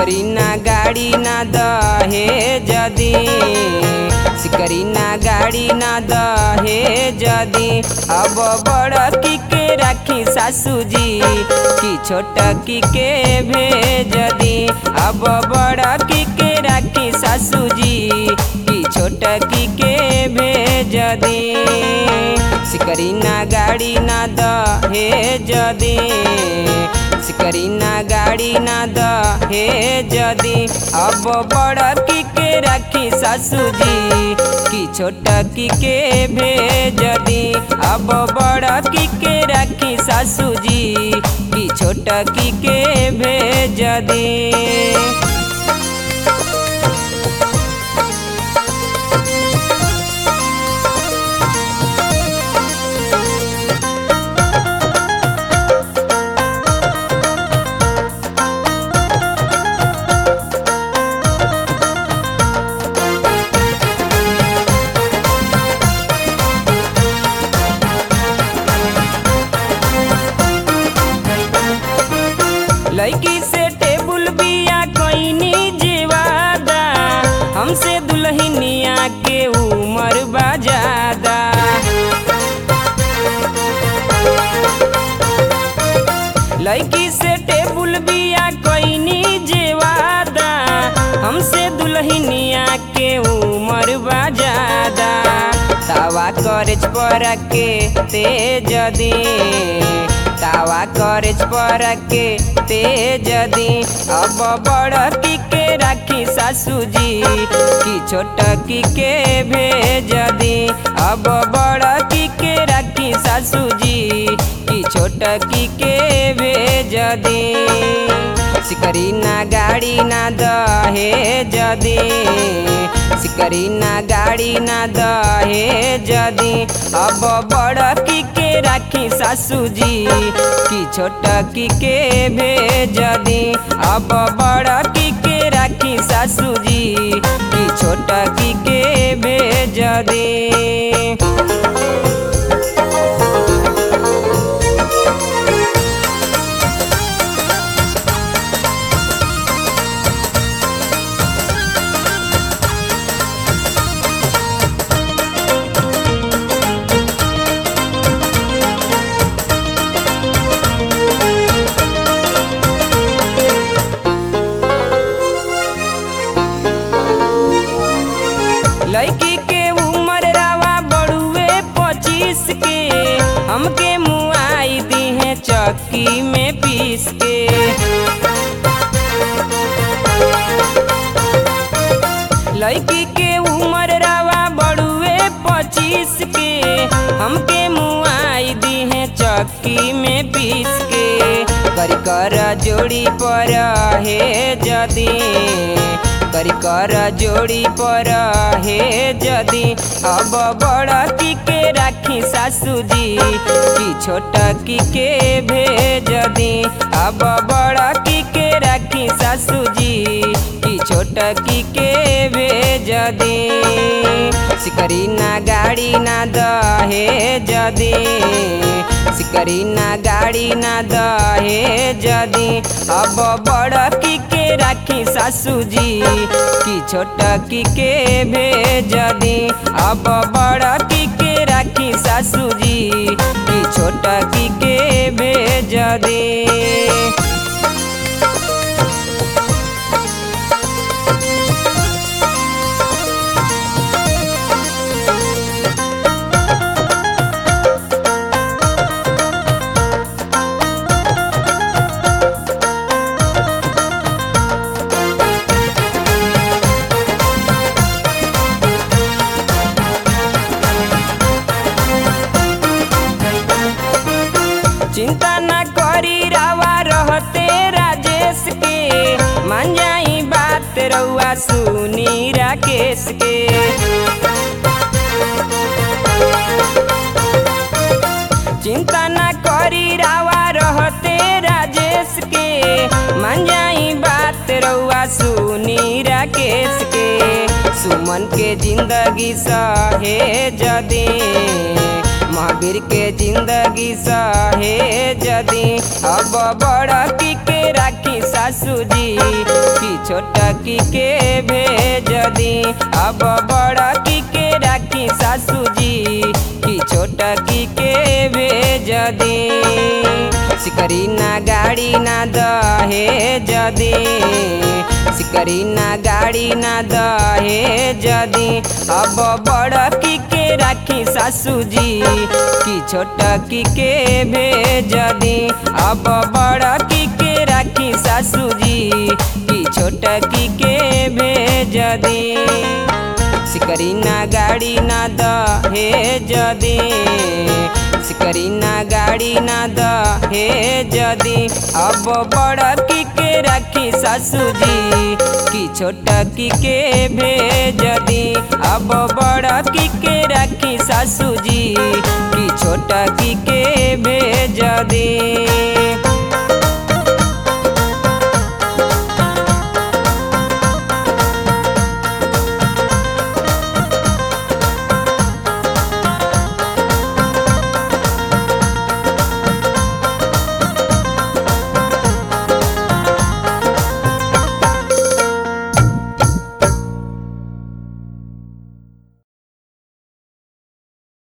सिकरी ना गाड़ी ना दहे जदी सिकरी ना गाड़ी ना दहे जदी अब बड़की के राखी सासू जी कि छोटकी के भेज दी अब बड़की के राखी सासू जी कि छोटकी के भेज दी सिकरी ना गाड़ी ना दहे जदी सिकरी ना गाड़ी ना दहे जदी अब बड़की के राखी सासू जी कि छोटकी के भेज दी अब बड़की के राखी सासू जी कि छोटकी के भेज दी लड़की से टेबुल बिया कोइनी जीवादा हमसे दुल्हनिया के उमर बजादा लड़की से टेबुल बिया कोइनी जीवादा हमसे दुल्हनिया के उमर बजादा तावा करज पर के तेज दी तावा करज पर के तेज दी अब बड़की के राखी सासू जी कि छोटकी के भेज दी अब बड़की के राखी सासू जी कि छोटकी के भेज दी सिकरी ना गाड़ी ना दहे जदी सिकरी ना गाड़ी ना दहे जदी अब बड़की के राखी सासू जी कि छोटकी के भेज दी अब बड़की के राखी सासू जी कि छोटकी के भेज दी लड़की के उम्र रावा बड़ुए पच्चीस के हमके मुआई दी है चक्की में पीस के लड़की के उम्र रावा बड़ुए पच्चीस के हमके मुआई दी है चक्की में पीस के कर कर जोड़ी पर हे जदी करी कर जोड़ी पर हे जदी अब बड़की के राखी सासू जी कि छोटकी के भेज दी अब बड़की के राखी सासू जी कि छोटकी के भेज दी सिकरी ना गाड़ी ना दहे जदी सिकरी ना गाड़ी ना दहे जदी अब बड़की के राखी सासू जी कि छोटकी के भेज दी अब बड़की के राखी सासू जी कि छोटकी के भेज दी चिंता न करी रावा रहते राजेश के मान जाई बात रउआ सुनी राकेश के चिंता न करी रावा रहते राजेश के मान जाई बात रउआ सुनी राकेश के सुमन के जिंदगी सहे जदी महावीर के जिंदगी सहे जदी अब बड़की के राखी सा सासू जी कि छोटकी के भेज दी अब बड़की के राखी सासू जी कि छोटकी के भेज दी सिकरी ना गाड़ी ना दहे जदी सिकरी ना गाड़ी ना दहे जदी अब बड़की के राखी सासू जी कि छोटकी के भेज दी अब बड़की के राखी सासू जी कि छोटकी के भेज दी सिकरी ना गाड़ी ना दहे जदी सिकरी ना गाड़ी ना दहे जदी अब बड़की के राखी सासू जी कि छोटकी के भेज दी अब बड़की के राखी सासू जी कि छोटकी के भेज दी